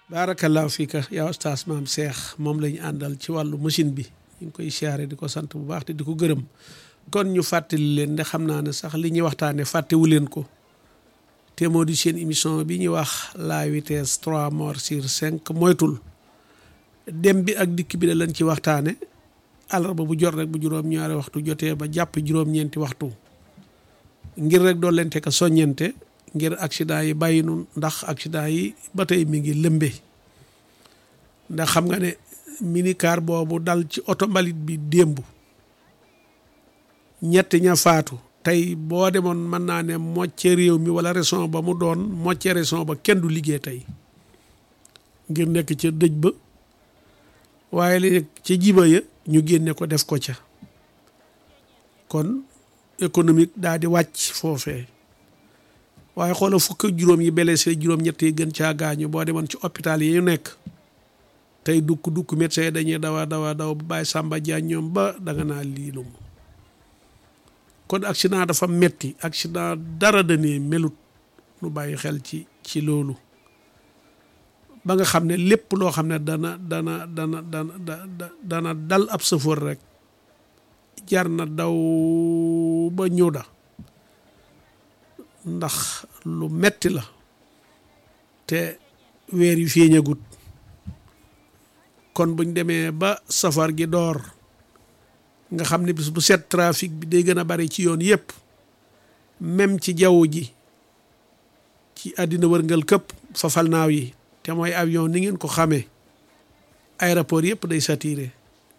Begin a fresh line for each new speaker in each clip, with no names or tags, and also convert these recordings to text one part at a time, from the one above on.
baarakallaahu fiika yaa ustaas maam Cheikh moom la ñu àndal ci wàllu machine bi ñu ngi koy siyaare di ko sant bu baax te di ko gërëm kon ñu fàttali leen de xam naa ne sax li ñuy waxtaane fàttewu leen ko te moo di seen émission bi ñuy wax la vitesse trois morts sur cinq moytul dem bi ak dikk bi da lañ ci waxtaane àllarba bu jot rek bu juróom-ñaari waxtu jotee ba jàpp juróom-ñeenti waxtu ngir rek doo lente ka soññente ngir accident yi bàyyi nun ndax accident yi ba tey mi ngi lëmbe ndax xam nga ne minicar boobu dal ci oto mbalit bi démb ñett ña faatu tey boo demoon mën naa ne mocce réew mi wala région ba mu doon mocce région ba kenn du liggéey tey ngir nekk ca dëj ba waaye li nekk ca jiba ya ñu génne ko def ko ca kon économique daal di wàcc foofee waaye xoola fukk ak juróom yi blessé juróom-ñett yi gën caa gaañu boo demoon ci hôpital yi ñu nekk tey dukk dukk médecin yi dañuy dawa dawa daw ba bàyyi Samba Diagne ñoom ba danga naa lii lum kon accident dafa metti accident dara dane melut nu bàyyi xel ci ci loolu ba nga xam ne lépp loo xam ne dana dana dana dana dana dal ab sëfoor rek jar na daw ba ñëw da ndax lu metti la te weer yu feeñagut kon buñ demee ba safar gi door nga xam ne bis bu set trafic bi day gën a bari ci yoon yépp même ci jaww ji ci àddina wërngal këpp fafal naaw yi te mooy avion ni ngeen ko xamee aéroport yépp day saturé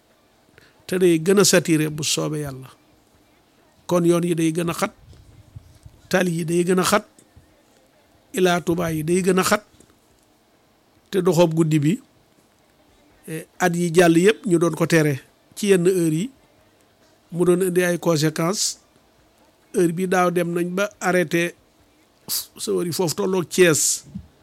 te day gën a saturé bu soobee yàlla kon yoon yi day gën a xat tali yi day gën a xat ilaa Tuubaa yi day gën a xat te doxoob guddi bi at yi jàll yëpp ñu doon ko tere ci yenn heure yi mu doon indi ay conséquences heure bi daaw dem nañ ba arrêté sawar yi foofu tolloog Thiès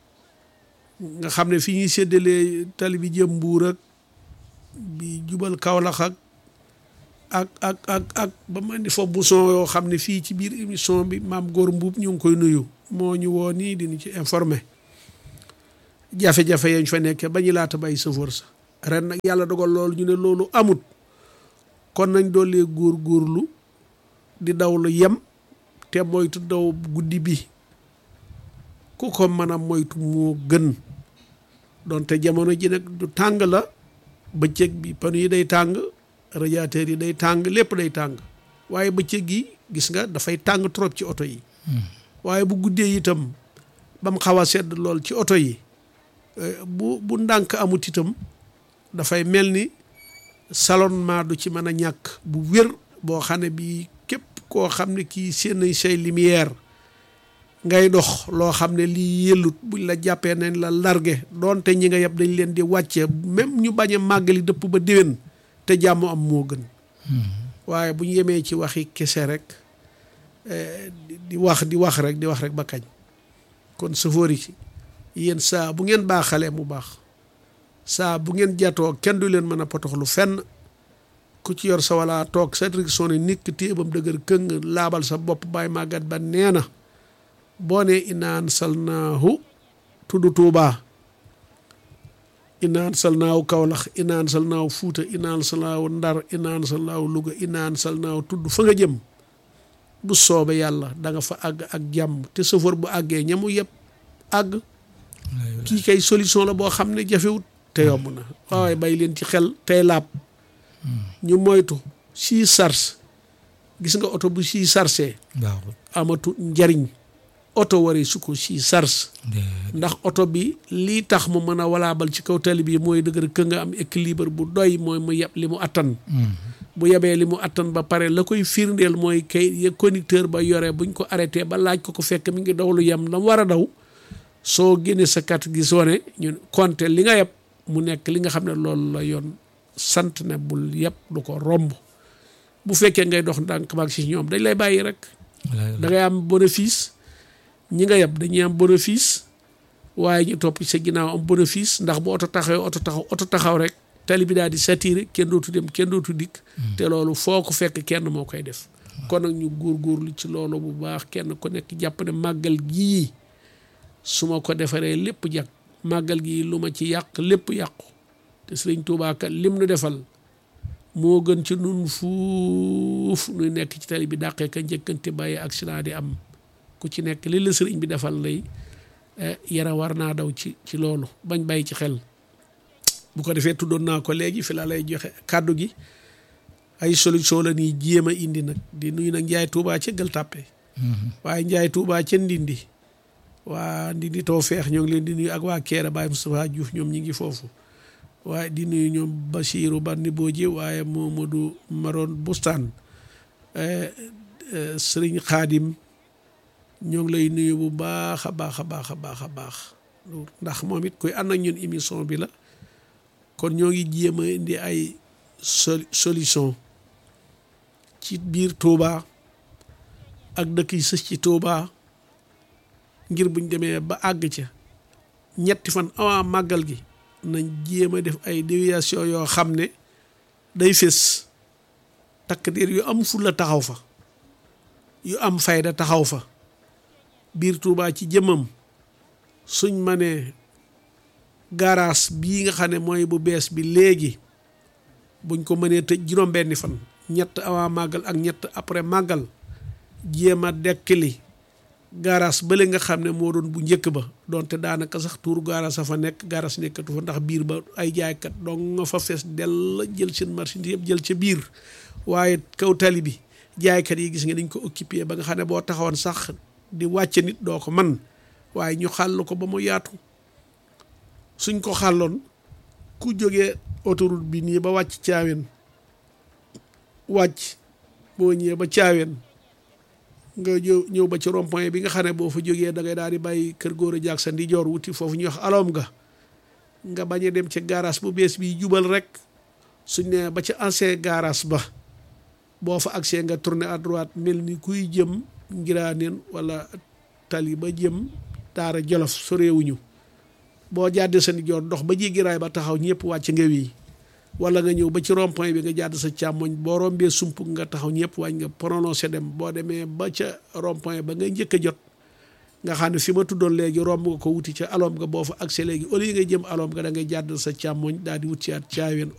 nga xam ne fi ñuy séddalee tali bi jëm Mbuur ak bi jubal Kaolack ak ak ak ak ak ba ma indi foofu bouchon yoo xam ne fii ci biir émission bi maam góor mbuub ñu ngi koy nuyu moo ñu woo nii dinu ci informé jafe-jafe yañ fa nekkee ba ñu laata bay sëfoor sa ren nag yàlla dogal loolu ñu ne loolu amut kon nañ doolee góor góorlu di daw lu yem te moytu daw guddi bi ku ko mën a moytu moo gën donte jamono ji nag du tàng la bëccëg bi panu yi day tàng radiateur yi day tàng lépp day tàng waaye bëccëg gi gis nga dafay tàng trop ci oto yi waaye bu guddee itam ba mu xaw a sedd lool ci oto yi bu bu ndànk amut itam dafay mel ni salonnement du ci mën a ñàkk bu wér boo xam ne bii képp koo xam ne kii seen say lumière ngay dox loo xam ne lii yëllut buñ la jàppee nañ la largué doonte ñi nga yeb dañ leen di wàcce même ñu bañ a màggali dëpp ba déwén te jàmm am moo gën waaye bu ñu yemee ci waxi kese rek di wax di wax rek di wax rek ba kañ kon sëfoor yi yéen saa bu ngeen baaxalee mu baax saa bu ngeen jatoo kenn du leen mën a potoxlu fenn ku ci yor sa wala toog sa direction ne nikk téebam dëgër këng laabal sa bopp bàyyi màggat ba nee na boo nee inaan salnaahu tudd tuubaa inaan salnaaw Kawlax inaan salnaaw Fuuta inaan salnaaw Ndar inaan salnaaw Luga inaan salnaaw tudd fa nga jëm bu soobe yàlla da nga fa àgg ak jàmm te chauffeur bu àggee ñamu yëpp àgg kii kay solution la boo xam ne jafewut te yomb na waaye bay leen ci xel tey laab ñu moytu sii sars gis nga oto bu sii sarsee amatu njariñ oto waree su ko sii sars ndax oto bi lii tax mu mën a walaabal ci kaw tali bi mooy dëgër kë nga am équilibre bu doy mooy mu yeb li mu attan bu yebee li mu attan ba pare la koy firndeel mooy kay conducteur ba yore buñ ko arrêté ba laaj ko ko fekk mi ngi daw lu yem la mu war a daw soo génnee sa carte gi sone ñu compter li nga yeb mu nekk li nga xam ne loolu la yoon sant ne bul yeb du ko romb bu fekkee ngay dox ndànk baag si ñoom dañ lay bàyyi rek da ngay am bénéfice ñi nga yeb dañuy am bénéfice waaye ñu topp sa ginnaaw am bénéfice ndax bu oto taxawee oto taxaw oto taxaw rek tali bi daal di saturé kenn dootu dem kenn dootu dikk te loolu foo ko fekk kenn moo koy def kon nag ñu góorgóorlu ci loolu bu baax kenn ku nekk jàpp ne màggal gii su ma ko defaree lépp jag màggal gi lu ma ci yàq lépp yàqu te sëriñ Tuubaa kat lim nu defal moo gën ci nun fuuf nuy nekk ci tali bi dàqee ka njëkkante bàyyi accident di am ku ci nekk li la sëriñ bi defal lay yara war naa daw ci ci loolu bañ bàyyi ci xel bu ko defee tuddoon naa ko léegi fi la lay joxe kàddu gi ay solution la nii jéem a indi nag di nuyu nag njaay tuubaa ca gël tàppe waaye njaay tuubaa ca ndindi waa ndindi too feex ñoo ngi leen di nuyu ak waa keera Baye Moustapha Diouf ñoom ñi ngi foofu waaye di nuyu ñoom Basiiru Bandi Booji waaye Momadou Maroon Bustaan sëriñ Xaadim ñoo ngi lay nuyu bu baax a baax a baax a baax a baax ndax moom it koy ànd ak ñun émission bi la kon ñoo ngi jéem a indi ay solution ci biir Touba ak dëkk yi sës ci Touba ngir buñ demee ba àgg ca ñetti fan avant màggal gi nañ jéem a def ay déviation yoo xam ne day fés takk diir yu am fulla taxaw fa yu am fayda taxaw fa biir Touba ci jëmmam suñ ma nee garage bii nga xam ne mooy bu bees bi léegi buñ ko mënee tëj juróom-benni fan ñett avant màggal ak ñett après màggal jéem a dekkili garage bële nga xam ne moo doon bu njëkk ba donte daanaka sax tuur garage a fa nekk garage nekkatu fa ndax biir ba ay jaaykat dong nga fa fees dell jël seen marchandise yëpp jël ca biir waaye kaw tali bi jaaykat yi gis nga dañ ko occupé ba nga xam ne boo taxawoon sax di wàcce nit doo ko man waaye ñu xàll ko ba mu yaatu suñ ko xàlloon ku jógee autoroute bi nii ba wàcc caaween wàcc boo ñëwee ba caaween nga ñëw ñëw ba ci rond point bi nga xam ne boo fa jógee da ngay daal di bàyyi kër góor a jaag sa ndijoor wuti foofu ñuy wax aloom nga nga bañ a dem ca garage bu bees bi jubal rek suñ ne ba ca ancien garage ba boo fa agsee nga tourner à droite mel ni kuy jëm ngiraaneen wala tali ba jëm daara jolof soreewuñu boo jàddee sa ndijoor dox ba jéggi raay ba taxaw ñëpp wàcc nga wii wala nga ñëw ba ci rond point bi nga jàdd sa càmmoñ boo rombee sump nga taxaw ñëpp wàññi nga prononcé dem boo demee ba ca rond point ba nga njëkk a jot nga xam ne fi ma tuddoon léegi romb nga ko wuti ca alom nga boo fa accès léegi au lieu nga jëm alom nga da ngay jàdd sa càmmoñ daal di wut ci at caaween